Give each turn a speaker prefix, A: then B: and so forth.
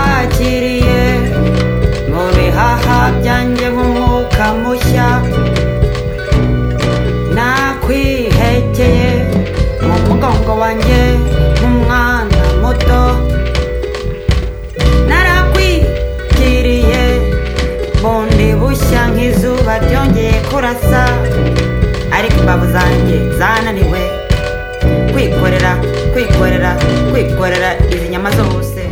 A: wangiriye mu bihaha byanjye nk'umwuka mushya nakwihekeye mu mugongo wanjye nk'umwana muto narakwigiriye bundi bushya nk'izuba ryongeye kurasa ariko imbavu zanjye zananiwe kwikorera kwikorera kwikorera izi nyama zose